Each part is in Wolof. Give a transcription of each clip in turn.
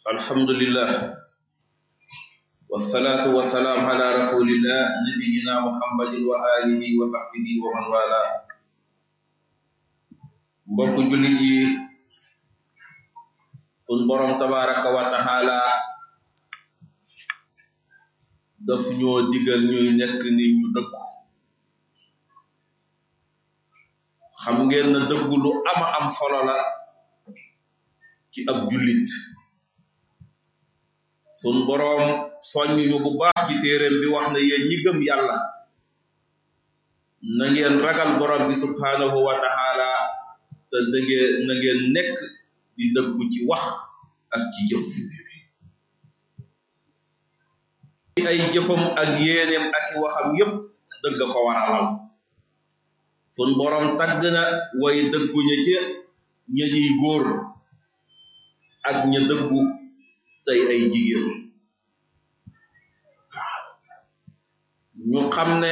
alhamdulillah wasalaatu wasalaam ala rasulillah nabiyina muhammadin wa alihi wa sahbihi wa man wala mbokk jullit yi sun borom tabaraka wa taala daf ñoo digal ñuy nekk nit ñu dëggu xam ngeen na dëggu lu ama am solo la ci ab jullit sun boroom soññ ñu bu baax ci téeréem bi wax na yéen ñi gëm yàlla na ngeen ragal borom bi subhaanahu wa taala te dëggee na ngeen nekk di dëggu ci wax ak ci jëf ay jëfam ak yéeneem ak i waxam yépp dëgg ko waralal sun boroom tagg na way dëggu ña ca ña ñuy góor ak ña dëggu tey ay jigéen ñu xam ne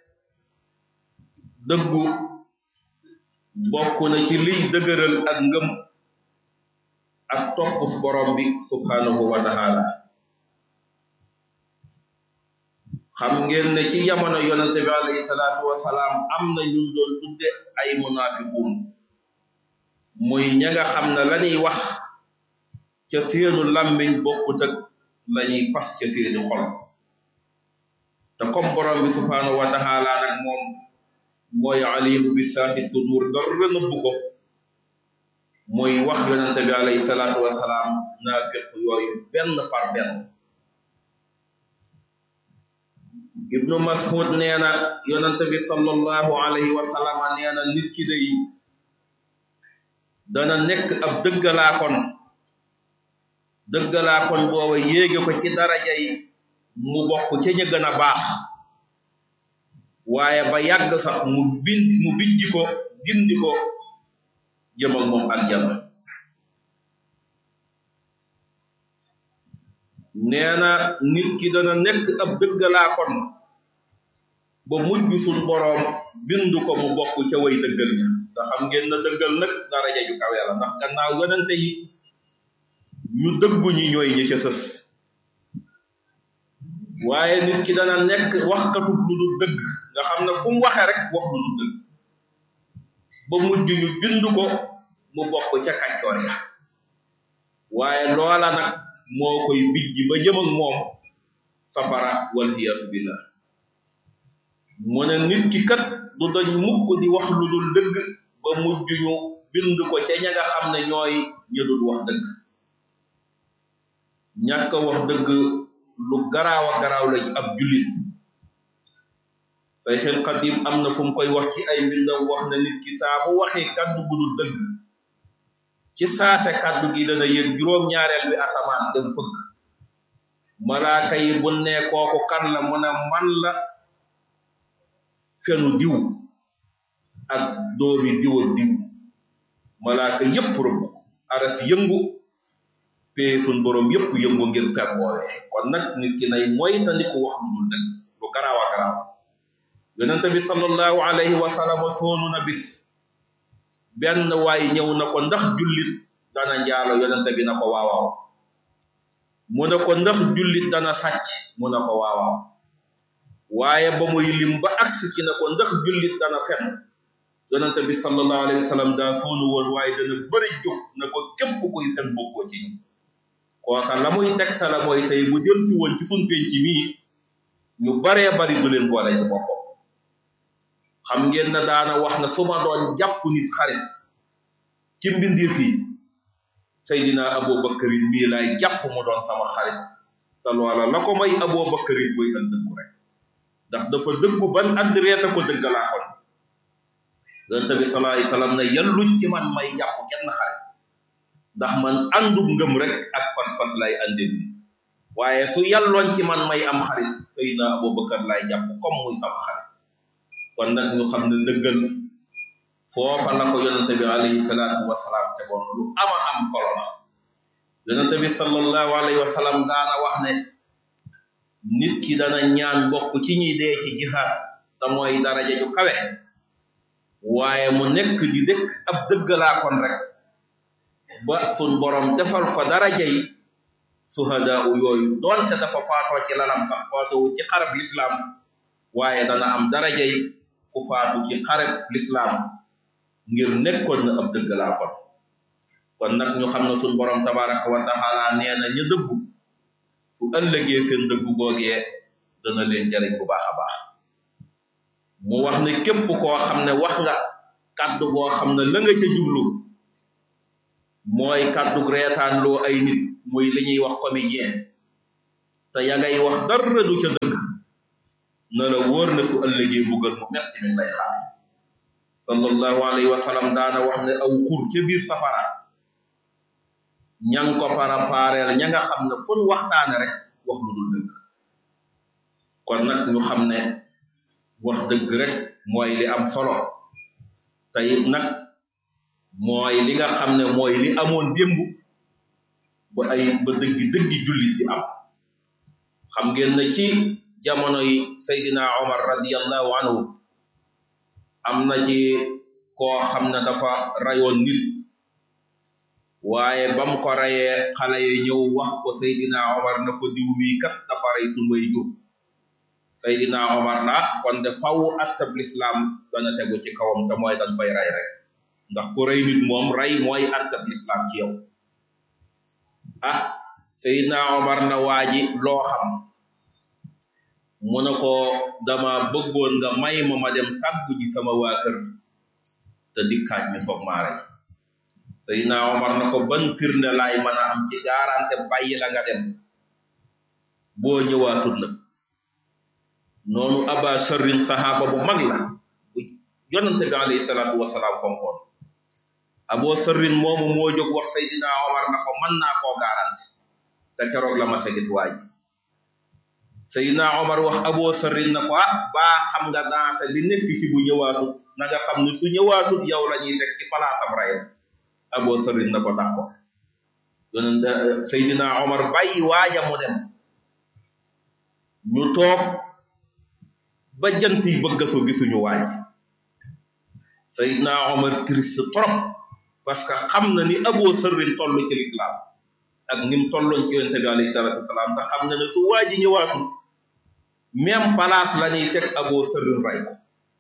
dëggu bokk na ci liy dëgëral ak ngëm ak topp borom bi subhanahu wa taala xam ngeen ne ci jamono yonente bi alayhi salaatu wasalaam am na ñu doon tudde ay munafiqun muy ña nga xam ne lañuy wax ca seenu làmmiñ bokkut ak lañuy pas ca seeni xol te comme borom bi subhanahu wa taala nag moom mooy alimu bi saati sudur dara nëbbu ko mooy wax yonente bi alayhi salaatu wasalaam naafiq yooyu benn par benn ibnu mas'ud nee na yonente bi sallallahu alayhi wa sallam nee na nit ki day dana nekk ab dëggalaakoon dëggalaakoon booba yéege ko ci daraja yi mu bokk ca ña gën a baax waaye ba yàgg sax mu bind mu bijji ko gindi ko jëm ak moom aljanna nee na nit ki dana nekk ab dëggalaakoon ba mujj suñ boroom bindu ko mu bokk ca way dëggal ña te xam ngeen na dëggal nag daraja ju kawe la ndax gannaaw yonente yi ñu dëggu ñi ñooy ñi ca sës waaye nit ki dana nekk waxkatu lu dul dëgg nga xam ne fu mu waxee rek wax lu dul dëgg ba mujj ñu bind ko mu bokk ca kàccoor ya waaye loola nag moo koy bijji ba jëm ak moom safara wal iyaasu billah mu ne nit ki kat du dañ mukk di wax lu dul dëgg ba mujj ñu bind ko ca ña nga xam ne ñooy ña dul wax dëgg ñàkk wax dëgg lu garaaw a garaaw la ci ab jullit say xel xadim am na fu mu koy wax ci ay mbindam wax na nit ki saa bu waxee kàddu gu dul dëgg ci saase kàddu gi dana yëg juróom-ñaareel bi asamaan dem fëgg malaaka yi bu ne kooku kan la mu ne man la fenu diw ak doomi diw ak diw malaaka yépp rëbb aras yëngu pee sun borom yépp yëngu ngir fer woowee kon nag nit ki nay moytandiku wax lu dul dëgg lu garaaw a garaaw yonente bi sallallahu alayhi wa sallam soonu na bis benn waay ñëw na ko ndax jullit dana njaalo yonente bi na ko waawaaw mu ne ko ndax jullit dana sàcc mu ne ko waawaaw waaye ba muy lim ba agsi ci ne ko ndax jullit dana fen yonente bi sallallahu alayhi wa sallam daa soonu woon waaye dana bëri jóg ne ko képp kuy fen bokkoo ci ñu kooka la muy tegtala mooy tey bu jël si woon ci sun penc mii ñu baree bari du leen boole ci boppam xam ngeen na daana wax na su ma doon jàpp nit xarit ci mbindeef yi Seydina Abubakarin mii laay jàpp mu doon sama xarit te loola la ko may Abubakarin mooy ak dëggu rek ndax dafa dëggu ban adresse ko dëggalaa kon yonent bi sallallahu alayhi wasallam ne yalluñ ci man may jàpp kenn xarit ndax man àndub ngëm rek ak pas-pas lay àndil nit waaye su yàlloon ci man may am xarit Seydina Abubakar lay jàpp comme muy sama xarit kon nag ñu xam ne dëggal foofa la ko yonente bi alayhi salaatu wasalaam tegoon lu ama am solo la yonente bi sallallahu alayhi wa sallam daana wax ne nit ki dana ñaan bokk ci ñi dee ci jihaad te mooy daraja ju kawe waaye mu nekk di dëkk ab dëggalaa kon rek ba sun borom defal ko daraja yi suhadaa yooyu doonte dafa faatoo ci lalam sax faatoo ci xarab lislaam waaye dana am darajay ku faatu ci xarab lislaam ngir nekkoon na ab dëgg laa kon kon nag ñu xam ne suñ borom tabaraka wa taala nee na ñu dëggu su ëllëgee seen dëggu googee dana leen jariñ bu baax a baax mu wax ne képp koo xam ne wax nga kàddu goo xam ne la nga ca jublu mooy kàddu reetaan loo ay nit muy li ñuy wax comédien te ya ngay wax dara du ca dëgg na la wóor na su ëllëgee buggal mu metti mi lay xaar sallallahu alayhi wa sallam daana wax ne aw xur ca biir safara ña nga ko parapareel ña nga xam ne fun waxtaane rek wax lu dul dëgg kon nag ñu xam ne wax dëgg rek mooy li am solo te it nag mooy li nga xam ne mooy li amoon démb ba ay ba dëggi dëggi jullit di am xam ngeen ne ci jamono yi Seydina Omar radiyallahu anhu am na ci koo xam ne dafa rayoon nit waaye bam ko rayee xale yi ñëw wax ko Seydina Omar na ko diw mii kat dafa rey suñu way jur Seydina Omar na kon de faw attab lislaam dana tegu ci kawam te mooy dañ fay rey rek ndax ku rey nit moom rey mooy attab lislaam ci yow ah Seydina Omar na waaji loo xam mu ne ko dama bëggoon nga may ma ma dem tàggu ji sama waa kër te dikkaat ñu soog maa rey Seydina Omar na ko ban firnde laay mën a am ci garanté bàyyi la nga dem boo ñëwaatul nag noonu aba sharrin saxaaba bu mag la bu yonante bi alayhi salaatu wasalaam fonkoon abo sharrin moomu moo jóg wax Seydina Omar na ko mën naa koo garanti te keroog la ma sa gis waa ji Seydina Omar wax abo sharrin na ko ah baa xam nga danse bi nekk ci bu ñëwaatut na nga xam ne su ñëwaatut yow la ñuy teg ci palaasam rayam abo sharrin na ko d'accord yonent Seydina Omar bàyyi waaja mu dem ñu toog ba jant yi bëgg a soo gisuñu waaj Seydina Omar triste trop parce que xam na ni Abu Sarrin toll ci lislaam ak ni mu tolloon ci yonente bi alayhi salaatu wasalaam te xam na ne su waaji ñëwaatul même place la ñuy teg Abu Sarrin ray ko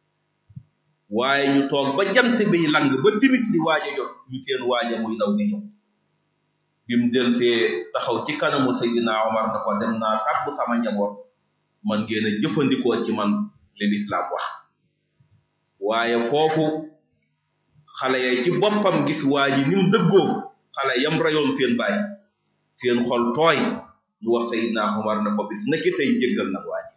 waaye ñu toog ba jant bi lang ba timis di waaja jot ñu seen waaja muy daw di ñëw bi mu del see taxaw ci kanamu Seydina Omar na ko dem naa tàbb sama njaboot man ngeen a jëfandikoo ci man li lislaam wax waaye foofu xale ya ci boppam gis waa ji ni mu dëggoo xale yam rayoon seen baay seen xol tooy ñu wax Seydina Omar na ko bis naki tey jéggal nag waa ji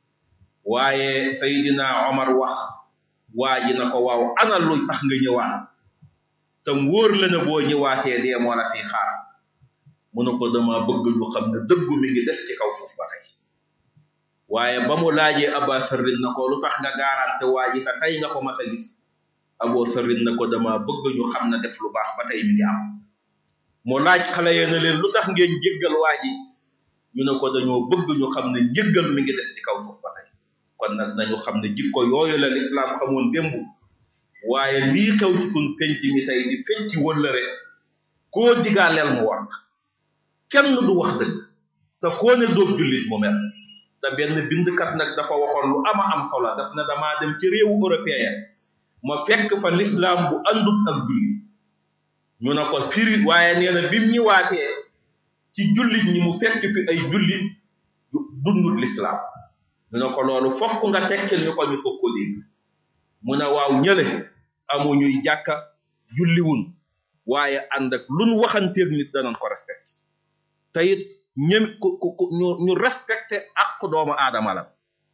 waaye Seydina Omar wax waa ji na ko waaw ana lu tax nga ñëwaat tam wóor la ne boo ñëwaatee dee moo la fi xaar mu ne ko dama bëgg ñu xam ne dëggu mi ngi des ci kaw suuf ba tey waaye ba mu laajee Aba Sarrin na ko lu tax nga garanté waa ji te tey nga ko mas a gis Abo Sarrin na ko dama bëgg ñu xam ne def lu baax ba tey mi ngi am mu laaj xale ya ne leen lu tax ngeen jéggal waa ji ñu ne ko dañoo bëgg ñu xam ne jéggal mi ngi des ci kaw suuf ba tey kon nag nañu xam ne jikko yooyu la lislaam xamoon démb waaye lii xew ci suñ penc mi tey di fenc wëllëre koo digaaleel mu war kenn du wax dëgg te koo ne dóob jullit mu mel te benn bindkat nag dafa waxoon lu ama am solo daf ne damaa dem ci réewu européen ma fekk fa lislaam bu àndut ak julli ñu ne ko firi waaye nee na bim ñëwaatee ci jullit ñi mu fekk fi ay jullit dundut lislaam ñu ne ko loolu fokk nga tekkil ñu ko ñu foog ko dégg mu ne waaw ñële amuñuy jàkka julliwun waaye ànd ak luñ waxanteeg nit danañ ko respecté te it ñem ku ku ñu ñu respecté ak doomu aadama la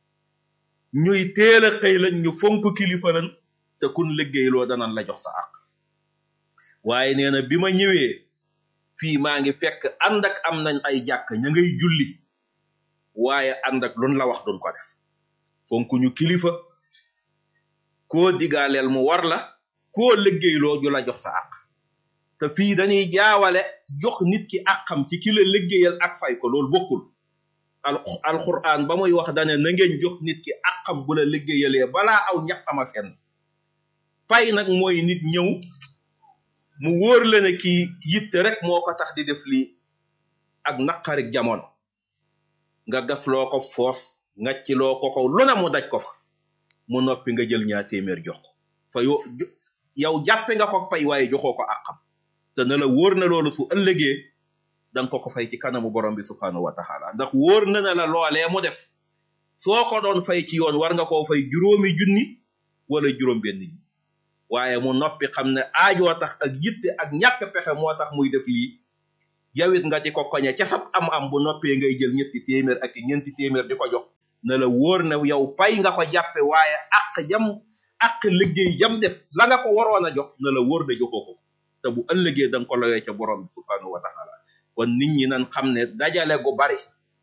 ñuy teel a xëy lañ ñu fonk kilifa lañ te kun liggéeyloo danañ la jox sa àq waaye nee na bi ma ñëwee fii maa ngi fekk ànd ak am nañ ay jàkk ña ngay julli waaye ànd ak luñ la wax duñ ko def fonk ñu kilifa koo digaaleel mu war la koo liggéeyloo ju la jox sa àq te fii dañuy jaawale jox nit ki àqam ci ki la liggéeyal ak fay ko loolu bokkul al alquran ba muy wax dane na ngeen jox nit ki àqam bu la liggéeyalee balaa aw ñaqama fenn pay nag mooy nit ñëw mu wóor la ne kii yitte rek moo ko tax di def lii ak naqarik jamono nga gas loo ko foos ngacc loo ko ko lu ne mu daj ko fa mu noppi nga jël ñaar téeméer jox ko fa yo yow jàppe nga ko pay waaye joxoo ko àqam te na la wóor na loolu su ëllëgee danga ko ko fay ci kanamu borom bi subhanahu wa taala ndax wóor na na la loolee mu def soo ko doon fay ci yoon war nga koo fay juróomi junni wala juróom benn junni waaye mu noppi xam ne aajoo tax ak yitte ak ñàkk pexe moo tax muy def lii yawit nga di ko koñe ca sab am-am bu noppee ngay jël ñetti téeméer ak ñeenti téeméer di ko jox na la wóor ne yow pay nga ko jàppe waaye àq jam àq liggéey jam def la nga ko waroon a jox na la wóor ne joxoo ko te bu ëllëgee da nga ko lawee ca borom bi subhanahu wa taala kon nit ñi nan xam ne dajale gu bari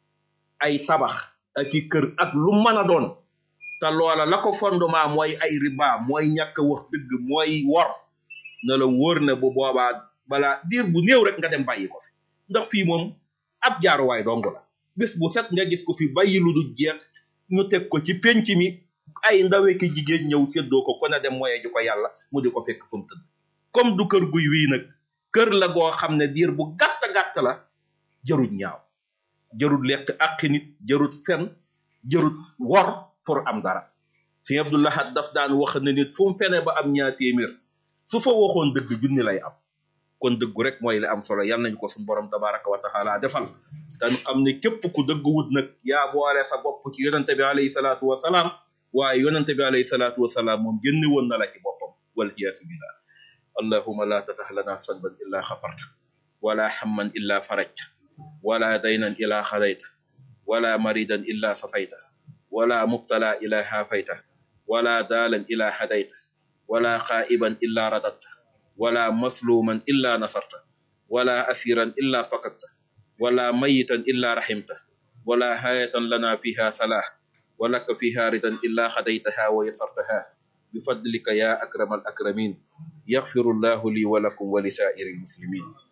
ay tabax ak i kër ak lu mën a doon te loola la ko fondement mooy ay riba mooy ñàkk a wax dëgg mooy wor na la wóor ne bu boobaa balaa diir bu néew rek nga dem bàyyi ko fi ndax fii moom ab jaaruwaay dong la bés bu set nga gis ko fi bàyyi lu du jeex ñu teg ko ci penc mi ay ndawe ki jigéen ñëw séddoo ko kon a dem moye ji ko yàlla mu di ko fekk fu mu tëdd comme du kër guy wii nag kër la goo xam ne diir bu gàtt gàtt la jarut ñaaw jarut lekk ak nit jarut fen jarut wor pour am dara sëñ Abdoulahat daf daan wax ne nit fu mu fene ba am ñaar téeméer su fa waxoon dëgg junni lay am kon dëggu rek mooy li am solo yal nañ ko suñu borom tabaraka wa taala defal tan xam ne képp ku dëgg wut nag yaa boole sa bopp ci yonente bi alayhi salaatu wa salaam waaye yonente bi alayhi salaatu wa salaam moom génne woon na la ci boppam wal iyaasu billah allahuma la tatah lana sanban illa xafarta wala hamman illa farajta wala daynan illa xadayta wala maridan illa safayta wala mubtala illa hafayta wala dalan illa hadayta wala xaa'iban illa radatta wala masluman illa nasarta wala asiran illa fakadta wala mayitan illa rahimta wala hayatan lana fiha salah ولك فيها ردا إلا خديتها ويسرتها بفضلك يا أكرم الأكرمين يغفر الله لي ولكم ولسائر المسلمين